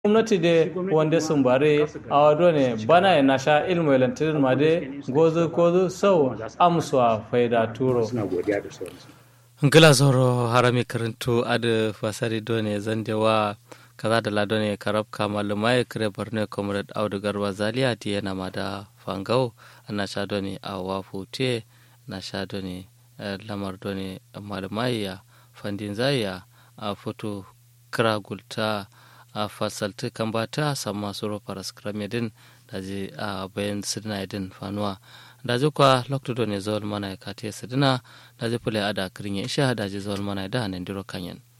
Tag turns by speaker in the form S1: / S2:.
S1: gwamnati de wande sumbare awado ne bana e nasha ilmu elantirin ma de gozu kozu sau amsuwa faida turo
S2: suna godiya da sauransu
S3: ngila zoro harami karantu ada fasari done zandewa kaza da lado ne karab kamal mai kare borne comrade audu garba zalia ti yana ma da fangau na sha done a wafu te na sha done lamar done malumai ya fandin zaya a foto kira gulta a fasalti kambata sama suro paras kramedin da je a bayan sidina idin fanuwa da je kwa lokto done zawal mana ya kate sidina da je pule ada kirin ya isha da je zawal mana da nan diro kanyan